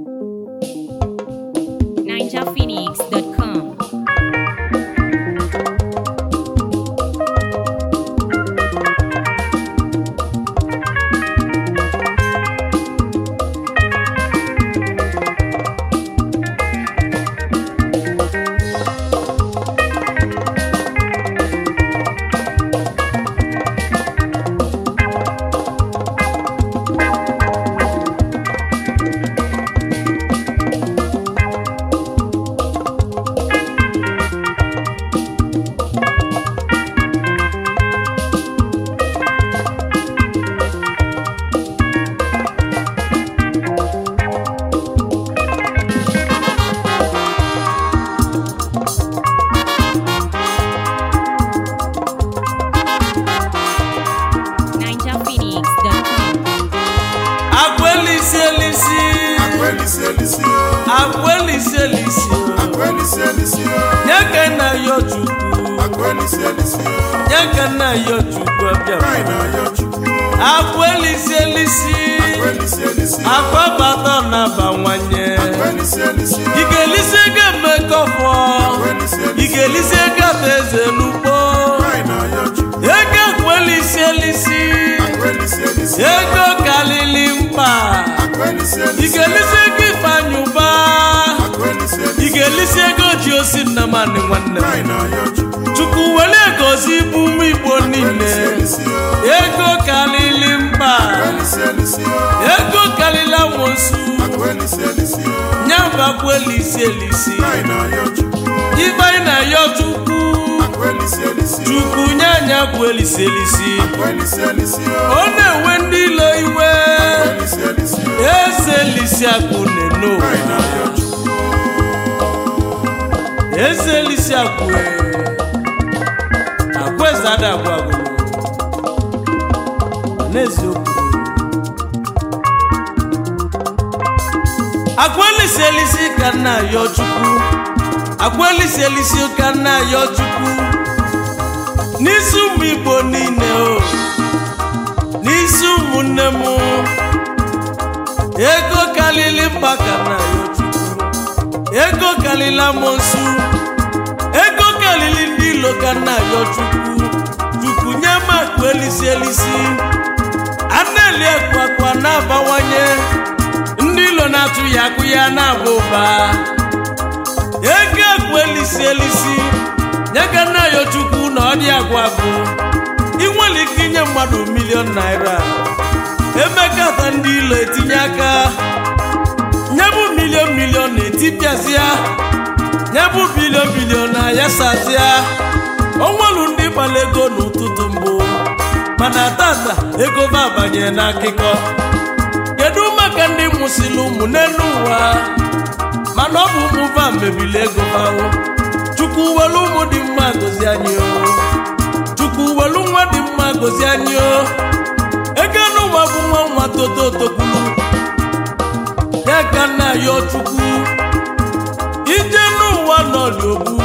ninjaphoenix.com. ninjaphoenix.com. Akwelisi elisi. Akwelisi elisi o. Akwelisi elisi. Akwelisi elisi o. Nyaka na yo chukwu. Akwelisi elisi o. Nyaka na yo chukwu abịa. Anyị na-ayọ Chukwu. Akwelisi elisi. Akwelisi elisi o. Akwabata na-abawanye. Akwelisi elisi o. Ị ga-elisi ego mmekọfọ. Akwelisi Ị elisi o. ga-elisi ego ata eze n'ugbo. Anyị na-ayọ Chukwu. Ego akwelisi elisi. Akwelisi elisi o. Ego kalili mkpa. Akwelisi Ị elisi o. ga-elisi ego ifeanyị ụba. Akwelisi Ị elisi o. ga-elisi ego ji osi nnamani nwanne m. Anyị na-ayọ Chukwu. Chukwu were gozi ibu ụmụ Igbo niile. Akwelisi elisi o. Ego kalili mkpa. Akwelisi elisi o. Ego kalili amosu. Akwelisi elisi o. Nyambakwa elisi elisi. Anyị na-ayọ Chukwu. Ibe anyị na-ayọ Chukwu. Akwelisi elisi o. Chukwu nye anyị akwa elisi elisi. Akwelisi elisi o. Ọ na-enwe ndị ilo iwe. Akwelisi elisi o. Eze elisi akụ neno. Anyị na-ayọ Chukwu. Eze elisi akụ e. Akwa eze ada agwụ agwụ. N'eziokwu. Akwa elisi elisi ka nna ayọ Chukwu. Akwa elisi elisi ka nna ayọ Chukwu. N'isi ụmụ Igbo niile o. N'isi ụmụnne m. Ego kalili mkpa ka nna ayọ Chukwu. ego kalila amosu ego kalili ndị ilo ka nna ayọ chukwu chukwu nye m akụ elisi elisi aneli akụ akwa na-abawanye ndị ilo na-atụ ya akụ ya na-aba ụba ego akụ elisi elisi nye ka nna ayọ chukwu na ọ dị agwụ agwụ ị nwere ike inye mmadụ milion naira emekata ndị ilo etinye aka nyebu milion milion na-etipịasịa nyebu bilion bilion na ayasasịa onwelu ndị gbara ego n'ụtụtụ mbụ mana tata ego ba abanye n'akụkọ kedu maka ndị mụsịrị ụmụ n'elu ụwa mana ọ bụ ụmụ va mebili ego bahụ chukwu welu ụmụ dị mma gozi anyị o chukwu welu nwa dị mma gozi anyị o ego n'ụwa bụ nwa nwa toto tokwulu ya ka nna ya chukwu ije n'ụwa nọ n'ogbu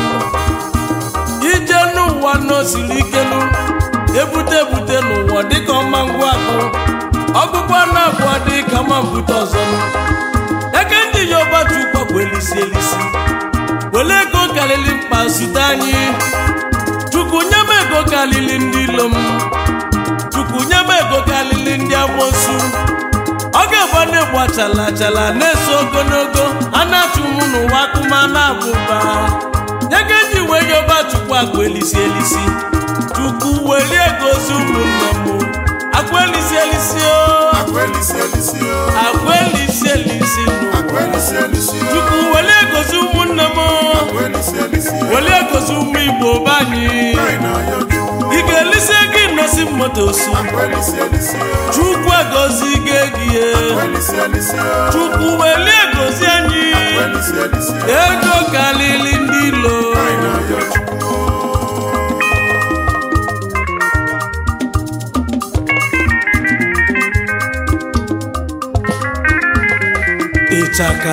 ije n'ụwa nọ siri ikenu ebute ebute n'ụwa dịka ọma ngwa akụ ọgụgụ na-abụọ dị ka ma mbute ọzọ eke ndị yoruba chukwu bụ elisi elisi were ego karịrị mkpa zute anyị chukwu nye m ego karịrị ndị ilo m chukwu nye m ego karịrị ndị amosu ọ ga-agba na-egbu achala achala na-eso ogologo a na-achụ m n'ụwa akụma na-abụba nye ka eji wee yoba chukwu akwa elisi elisi chukwu welie gozi ụmụnne m akwa elisi elisi o Akwelisi elisi o. akwa elisi elisi n'ụwa Akwelisi elisi o. chukwu welie gozi ụmụnne m Akwelisi elisi o. welie gozi ụmụ igbo be anyị Anyị na-ayọ Chukwu. ị ga-elisi ego inosi motosu Akwelisi elisi o. chukwu egozi gị egie Akwelisi elisi o. chukwu welie gozi anyị Akwelisi elisi o. ego kalili ndị ilo Anyị na-ayọ Chukwu. ịchaka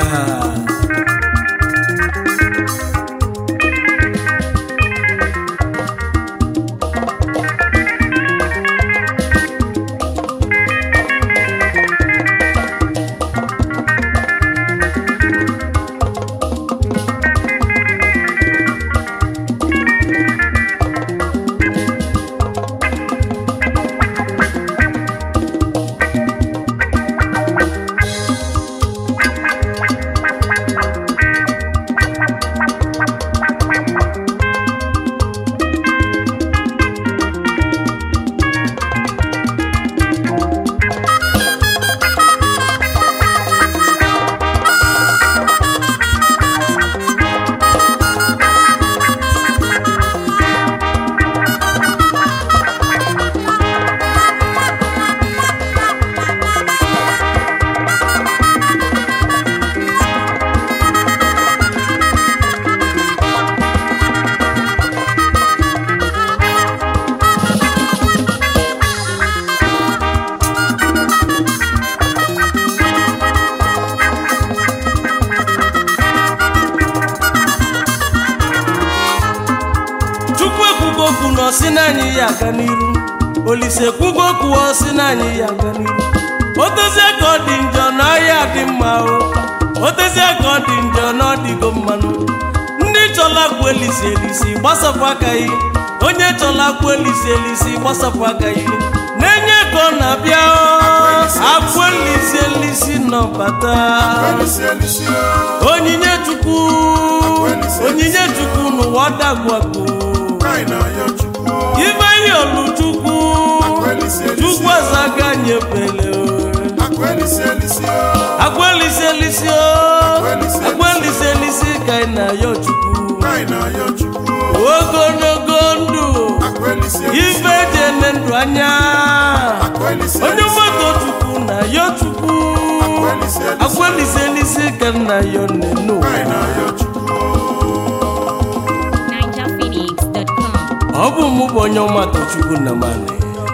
si na anyị ya aga n'iru olise kwugo kwuo si na anyị ya aga n'iru otezie ka ọ dị njọ na ọhịa dị mma o otezie ka ọ dị njọ na ọ dịgo mmanụ ndị chọla kwụ elisi elisi gbasapụ aka yi onye chọla kwụ elisi elisi gbasapụ aka yi na-enye ka ọ na-abịa o akwụ elisi elisi nọbata Elisi elisi o. onyinye chukwu onyinye chukwu n'ụwa dagwagbo Anyị na-ayọ Chukwu o. ibe ihe oluchukwu Elisi elisi chukwu azaga nyepele Akụ elisi elisi o. agwelisi elisi o agwelisi elisi ka ị na-ayọ chukwu Anyị na-ayọ Chukwu o. ogologo ndụ Akụ elisi elisi ife eji ene ndụ anya Akụ elisi onye elisi mmadụ chukwu na-ayọ chukwu Akụ elisi elisi agwelisi elisi ka ị na-ayọ nenu Anyị na-ayọ Chukwu o. NigerPhoenix.com. ọ bụ mụ bụ onye ọmatụ chukwu na mani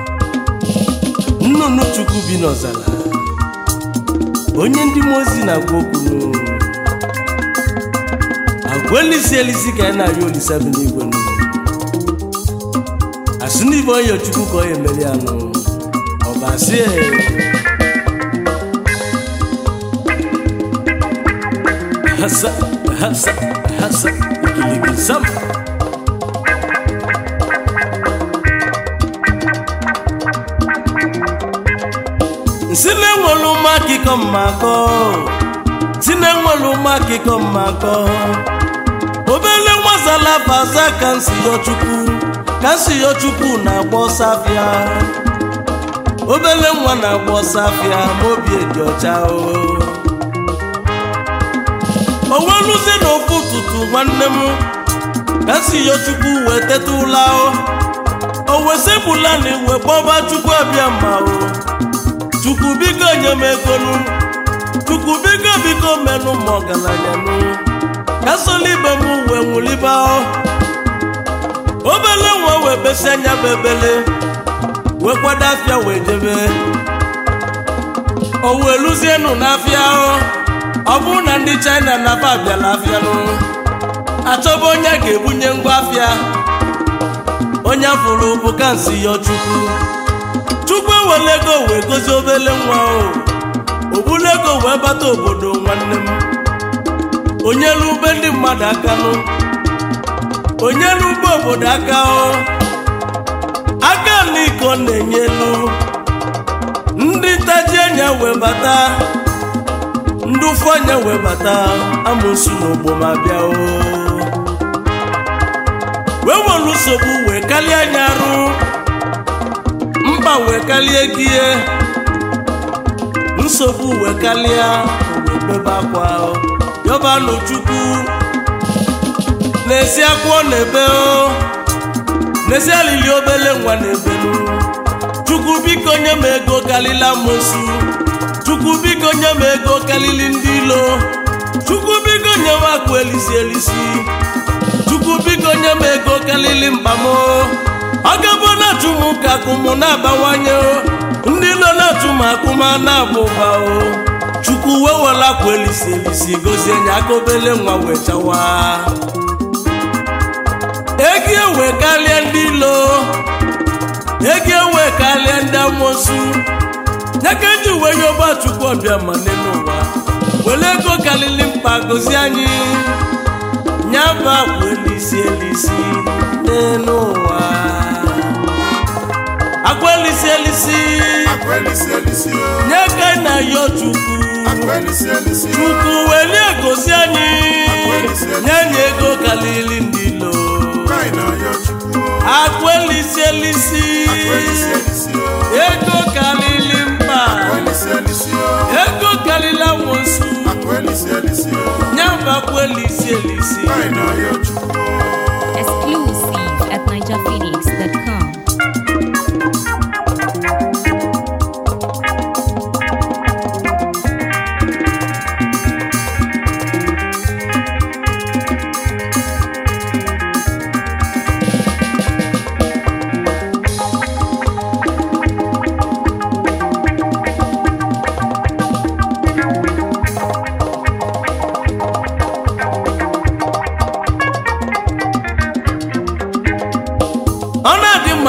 nnụnụ chukwu bi n'ọzara onye ndị mmụọ ozi na-agwa okwu n'olu. agwa elisi elisi ka anyị na-arịọ olisa bi n'igwe nụ asị n'ibe onye chukwu ka ọ ya emeri anụ ọba asị "Ee." hasa hasa hasa ikiligi sam nsi na-enwere ụmụ akịkọ mmakọ si na-enwere ụmụ akịkọ mmakọ obele nwazala baza ka nsi yọ chukwu ka nsi yọ chukwu na-agba ọsọ afịa obele nwa na-agba ọsọ afịa ma obi dị ọcha o onweluzie n'ofu ụtụtụ nwanne m ka nsi yọ chukwu wee teta ụla o o wesebula na iwe kpọba chukwu abịa ma o chukwu biko nye m egonu chukwu biko biko menụ m ọgaranya nụ ka solibe m wee nwụliba o obele nwa wee besi anya bụ ebele wee kwado afịa wee jebe o wee luzienụ n'afịa o ọ bụrụ na ndị china na-aba abịala afịa nụ achọba onye a ga-ebunye ngwa afịa onye afụrụ bụ kansi yọ chukwu chukwu ewele ego wee gozie obele nwa o obulu ego wee bata obodo nwanne m onyelu ube ndị mmadụ aka nụ onyelu ube obodo aka o aka n'iko na-enyelu ndị ntaji enya wee bata ndị ụfụ anya wee bata amụsụ n'ogbo ma bịa o wee nwere nsogbu wee kalie anya arụ mkpa wee kalie gị ihe nsogbu wee kalie wee bebe akwa yọbanụ chukwu na-esi akwụọ na-ebe o na-esi alili obele nwa na-ebelu chukwu biko nye m ego kalila mosu chukwu biko nye m ego kalili ndị ilo chukwu biko nye m akụ elisi elisi chukwu biko nye m ego kalili mkpamo ọ gabụ na-achụ m ka akụmụ na-abawanye o ndị ilo na-achụ m akụma na-abụ ụba o chukwu wewela akwa elisi elisi gozie nye aka obele nwa wee chawa ego ewe karịa ndị ilo ego ewe karịa ndị amosu nyaka ji uwe ya ọba chukwu ọbịa ma n'elu ụwa were ego karịrị mkpa gozie anyị nyaba akwa elisi elisi n'elu ụwa akwa elisi elisi Akụ elisi elisi o. nye ka anyị na-ayọ chukwu Akụ elisi elisi o. chukwu welie gozi anyị nye anyị ego karịrị ndị ilo Anyị na-ayọ Chukwu o. akwa elisi elisi Akụ elisi elisi o. ego karịrị mkpa Akụ elisi elisi o. ego karịrị amosu Akụ elisi elisi o. nyaba akwa elisi elisi Anyị na-ayọ Chukwu o. Exclusive at NigerPhoenix.com.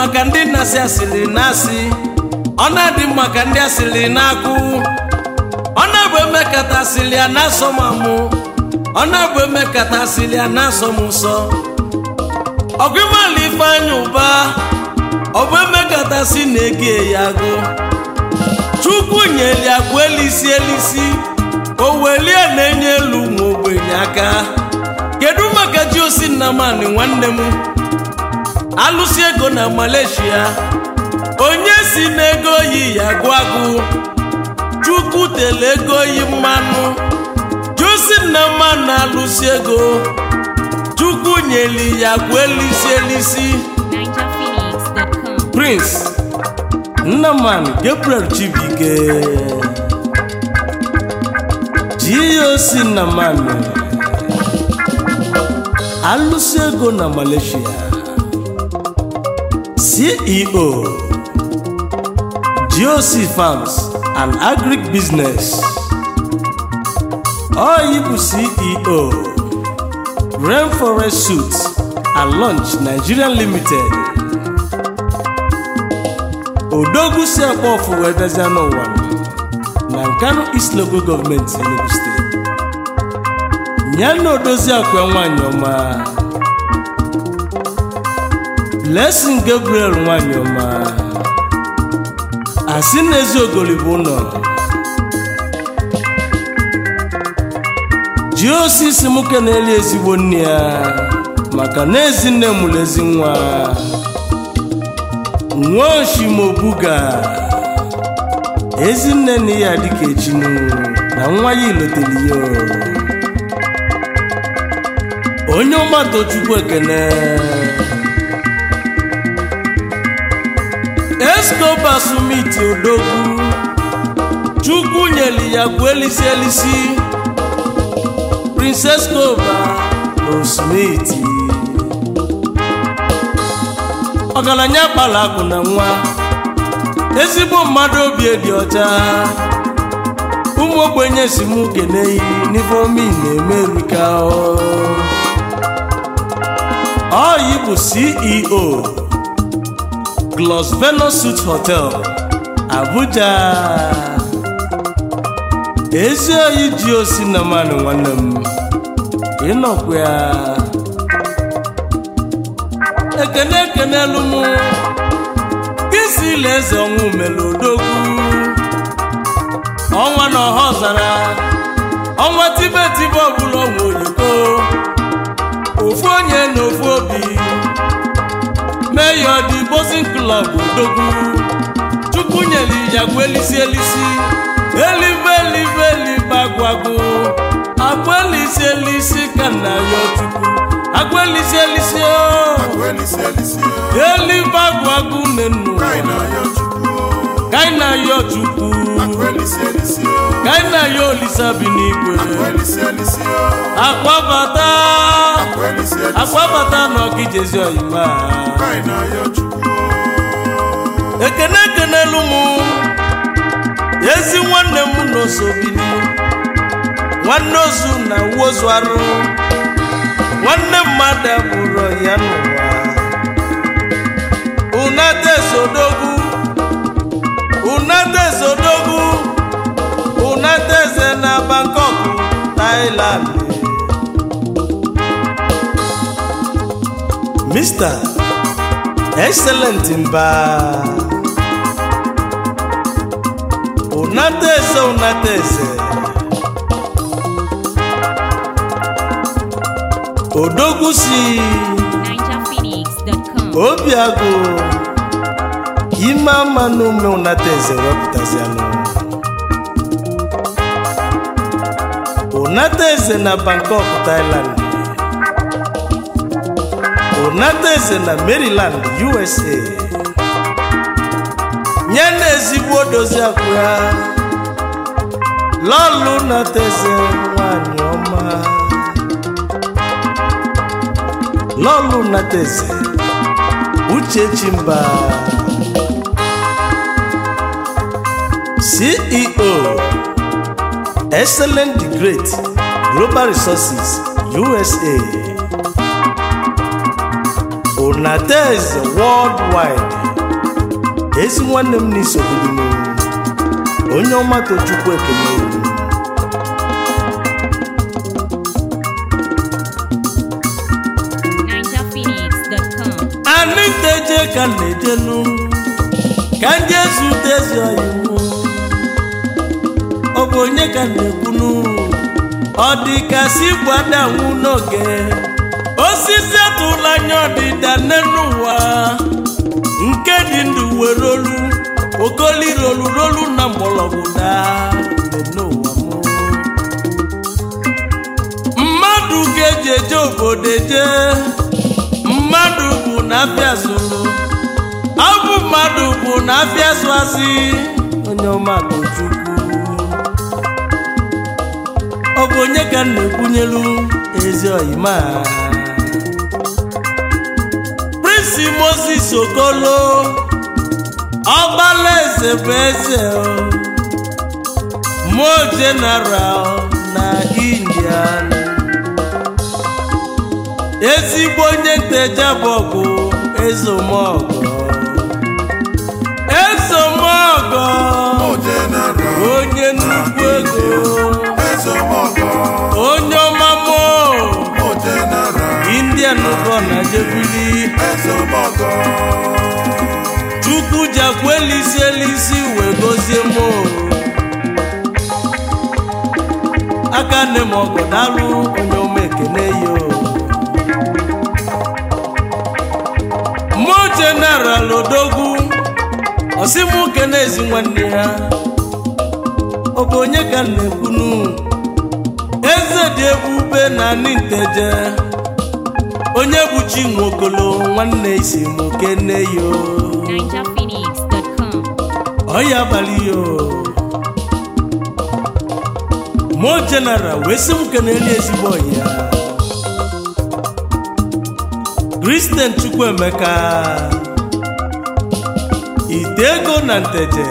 mma ka ndị na-asị asịrị na-asị ọ na-adị mma ka ndị asịrị na-akụ ọ na-abụ emekata asịrị ya na-asọ m amụ ọ na-abụ emekata asịrị ya na-asọ m nsọ ọgụ ịmala ifeanya ụba ọ bụ emekata si na-ege ya agụ chukwu nyeli agwa elisi elisi o welie na-enye elu nwa ogbenye aka kedu maka ji osi nnamani nwanne m alụsi ego na malaysia onye si n'ego yi ya agụ agụ chukwu tele ego yi mmanụ josi nnamani alụsi ego chukwu nyeli ya agwa elisi elisi NigerPhoenix.com. prince nnamani gabriel chibike goc nnamani alụsị ego na malaysia ceo goc farms and agric business oyi bụ ceo rainforest suits and lunch nigeria limited odogwu si akpọ ọfụ wee bịazịa n'ụwa na nkanu east local gọọmenti enugu steeti ya na odozi akwa nwanyị ọma blessing gabriel nwanyị ọma asị na ezi ogoli bụ ụlọ ji osisi nwoke na-eli ezigbo nne ya maka na ezi nne mụrụ ezi nwa nwaoshimobuga ezinne na ya dịka echinu na nwa ya iloteli ya onye ọgbata chukwu ekene escoba sumiti odogwu chukwu nyeli ya gwu elisi elisi princess coba osmiti ọgaranya kpara akụ na nwa ezigbo mmadụ obi dị ọcha ụmụ ogbenye si m keneyi n'ife omi na-eme erika oyi bụ ceo Glos Venus Suit Hotel Abuja ezi oyi ji osi na mmanụ nwanne m ịnọkwa ya ekene ekenelu m isi ile eze ọnwụ mere odogwu ọnwa na ọha ọzara ọnwa tibe tibe ọbụla ọnwa oyiko ofu onye na ofu obi meyo dị bosin klọb odogwu chukwu nyere ya elisi elisi eluigwe eluigwe eluigwe agwagụ agwa elisi elisi ka nna ya chukwu agwa elisi elisi o Elisi elisi o, eluigwe agwagụ nenu anyị na-ayọ Chukwu o. kaina yo chukwu Elisi elisi o, kaina yo olisa bi n'igwe elisi elisi o, akwabata elisi elisi o, akwabata n'ọkijezi oyima anyị na-ayọ Chukwu o. ekene ekenelu m ezi nwanne m n'osobili nwanne ozu na wozu arụ nwanne mmadụ abụrụ ya n'ụwa unatezodogwu unatezodogwu unateze na bangkok thailand mr excellent mba unateze unateze odogwu si NigerPhoenix.com. obiagụ ime ama n'ume unateze wepụtazianụ unateze na bangkok thailand unateze na maryland usa nye na ezigbo dozi akwụ ya lọlụ unateze nwanyị ọma lọlụ unateze uchechi mba ceo excellent the great global resources usa bonateze worldwide ezi nwanne m n'isobodo m onye ọma tochukwu ekene NinjaPhoenix.com. anyị teje ka m na-ejenu ka ndị ezute ezi oyiwu ọ bụ onye ka m na-ekwunu ọ dị ka si gbadanwu n'oge osisi atụla anya ọdịda n'elu ụwa nke dị ndụ were olu okoli rolu rolu na mgbọrọgwụ daa n'ụwa mụ mmadụ ga-eji eje obodo eje mmadụ bụ na afịa zụrụ ọ bụ mmadụ bụ na afịa zụ asị onye ọma bụ chukwu ọ bụ onye ka m na-ekwunyelu ezi oyima Prince Moses Okolo ọgbala eze bụ eze o. Mo General na India ezigbo onye nteja bụ ọgụ ezomọgọ ezomọgọ O general, onye nnukwu ego Ezomogo, onye ọmamo O general, indian nụkọ na jebili Ezomogo, chukwu jakwa elisi elisi wee gozie mo aka nne m ọgọ dalụ onye ọma ekene yo mo jeneral odogwu ọsịmụ kene ezi nwanne ya ọ bụ onye ka m na-ekwunu eze dị ebube na ninteje onye bụ chi nwokolo nwanne isi m kene yo NinjaPhoenix.com. ọya abalị yo mo general wee sị m keneli ezigbo ọyị ya kristen chukwuemeka ite ego na nteje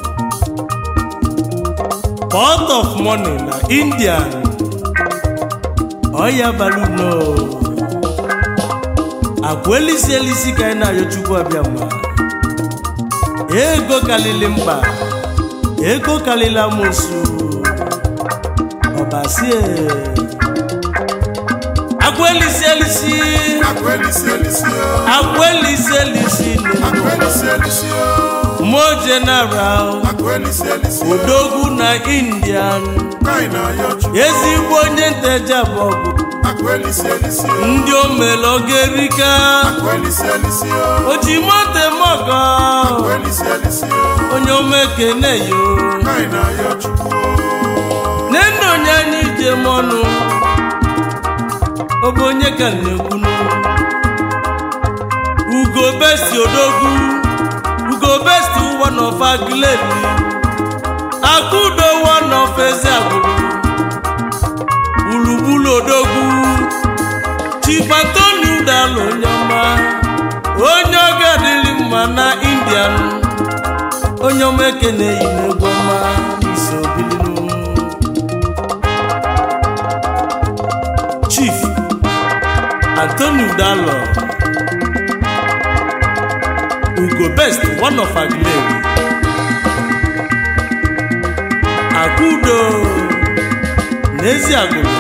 port of money na india ọya abalị no akwa elisi elisi ka anyị na-ayọ chukwu abịa mma ego kalili mba ego kalili amosu ọbasie agwelisi elisi Akwelisi Elisio, agwelisi elisi n'ego Akwelisi Elisio, mo general Akwelisi Elisio, odogwu na indian Kaina Yochu, ezigbo onye nteja bụ ọgụ Akwelisi Elisio, ndị omelogerika Akwelisi Elisio, oji mote mọgọ Akwelisi Elisio, onye omekene yo Kaina Yochu, nne onye anyị je m ọnụ ọ bụ onye ka m na-ekwunu ugo besti odogwu ugo besti one of agileli akudo one of eze agwụrụ gburugburu odogwu chibatoni udala onye ọma onye ọ ga-adịrị mma na indian onye ọma ekene yi n'egwu ọma isi obilinu chief anthony udalo ugo best one of aguleri akudo n'ezi agụrụ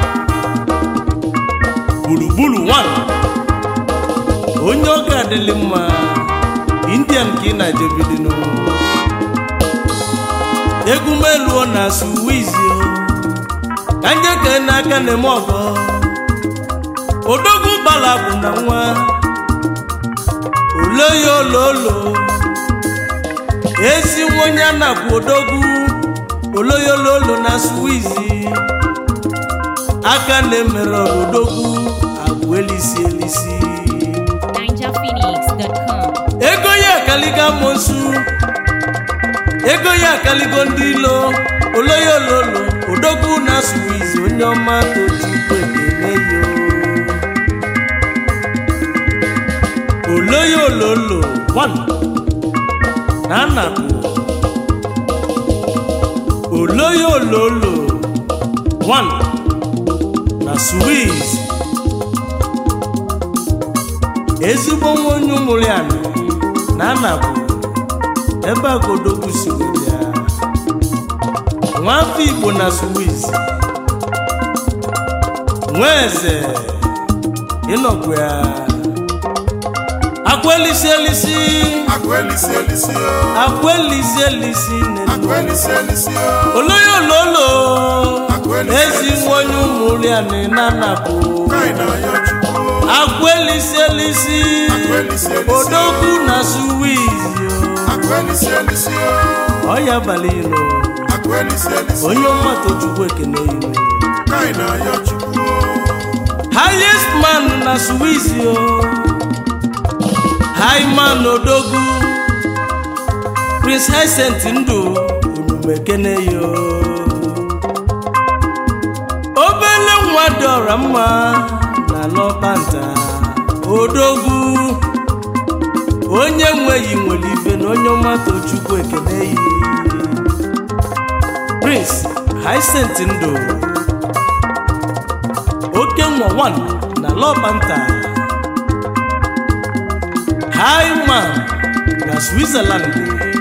gburugburu one onye ọ ga-adịlị mma indian ka ị na-ejebilinu egwumeluo na suwizi ka ndị kee n'aka na-eme ọgọ odogwu gbala bụ na nwa ole ya ololo ezi nwenye anakwu odogwu ole ya ololo na suwizi aka na-emere ọrụ odogwu agwụ elisi elisi NinjaPhoenix.com. ego ya akaligo amosu ego ya akaligo ndị ilo oloya ololo odogwu na suwizi onye ọma tochukwu ekene yo oloya ololo one na anakụ oloya ololo one na suwizi ezigbo nwa onye ụmụrụ ya na anapụ ebe a ka odogwu si wee bịa nwafọ igbo na suwiz nwa eze ịnọkwu ya akwelisi elisi Akwelisi elisi o. akwelisi elisi nenu Akwelisi elisi o. olóyè olólo Akwelisi ezi nwa onye ụmụrụ ya na anapụ Kaị na-ayọ Chukwu. akwelisi elisi Akwelisi elisi o. odogwu na suwiz Akwelisi elisi o. ọya abalị ilo Akwelisi elisi o. onye ọmata chukwu ekene ilo Kaị na-ayọ Chukwu. highest man na suwiz o high man odogwu prince Hyacint ndụ onumekene yo obele nwa dị ọra mma na lọbanta odogwu onye nweghị nwere ife na onye ọmata chukwu ekene yi prince Hyacint ndụ oke nwa 1 na lọbanta Hyman na Switzerland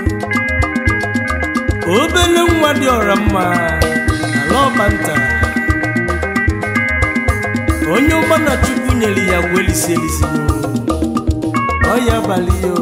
obere nwa dị ọra mma na lọbanta onye ụgbana chukwu nyere ya gwa elisi elisi ọya abalị ya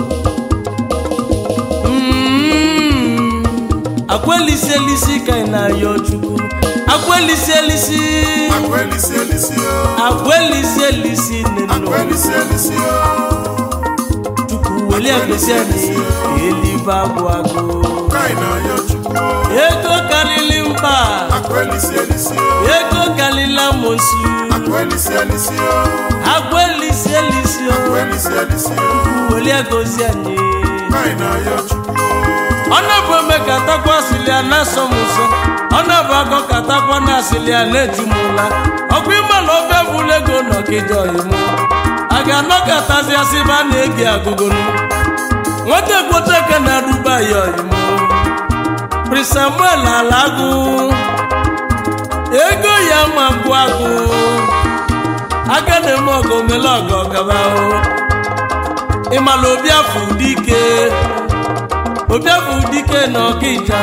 Mm, akwa elisi elisi ka ị na-ayọ chukwu akwa elisi elisi Akwelisi elisi o. akwa elisi elisi nenu Akwelisi elisi o. chukwu weli agosi anyị ka elibe agwụ agụ Kaị na-ayọ Chukwu. ego karịrị mba Akwelisi elisi o. ego karịrị amosu Akwelisi elisi o. agwa elisi elisi o Akwelisi elisi o. weli agosi anyị Kaị na-ayọ Chukwu. ọ na-bụ ome ka atakwa asịlị a na-asọ m ụsọ ọ na-bụ akọ ka atakwa na asịlị a na-eju m ụla ọkwa ịma na ofe bụla ego n'ọkịja ọyịmụ a ga-anọkọtazi asị ebe a na-egi agụgụnụ nwata ekwote ka na-aduba ya ọyịmụ Prince Samuel ala agụ ego ya ma ngwụ agụ aka na-eme ọgụ omele ọgọ gaba ịmala obi afọ dike obi afọ dike na ọkịja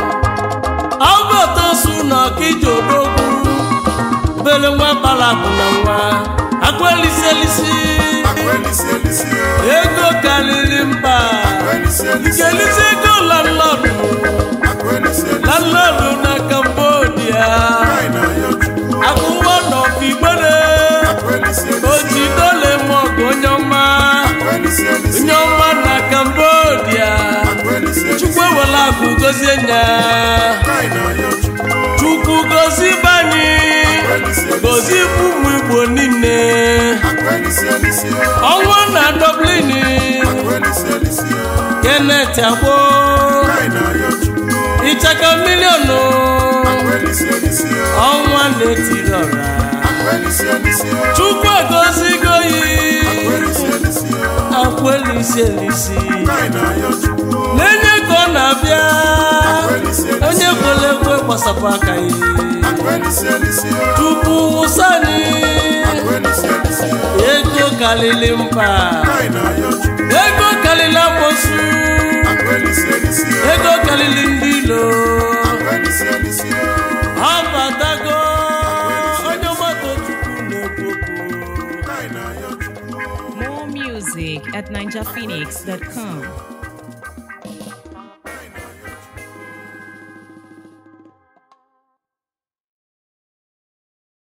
ọgọtosu na ọkịja odogwu bele nwa balabụ na nwa agwelisi elisi Akwelisi elisi o. ego karịrị mba Akwelisi elisi o. kelisi ego landlọdụ Akwelisi elisi o. landlọdụ na Cambodia Kaị na-ayọ Chukwu. akwụkwọ nọfigbere Akwelisi elisi o. oji dole mọgụ onye ọma Akwelisi elisi onye o. ọma na Cambodia Akwelisi elisi chukwu o. ewela akụ gozie nya Kaị na-ayọ Chukwu. chukwu gozi banyị Akwelisi elisi o. gozi ụmụ igbo niile Akwelisi elisi o. ọnwa na dublin Akwelisi elisi o. kenet agbo Kaị na-ayọ Chukwu. ịchaka miliọnụ Akwelisi elisi o. ọnwa na-etiri ọra Akwelisi elisi o. chukwu egozigo yi Akwelisi elisi o. akwelisi elisi Kaị na-ayọ Chukwu. na-enye ka ọ na-abịa Akwelisi elisi onye o. kwere ekwe gbasapụ aka ya Akwelisi elisi o. chukwu wụsani Akwelisi elisi o. ego karịrị mba Kaị na-ayọ Chukwu. ego karịrị amosu Akwelisi elisi o. ego karịrị ndị ilo Akwelisi elisi o. ọ batago onye ọgbata chukwu na-ekwu okwu Kaị na-ayọ Chukwu. More music at ninjaphoenix.com.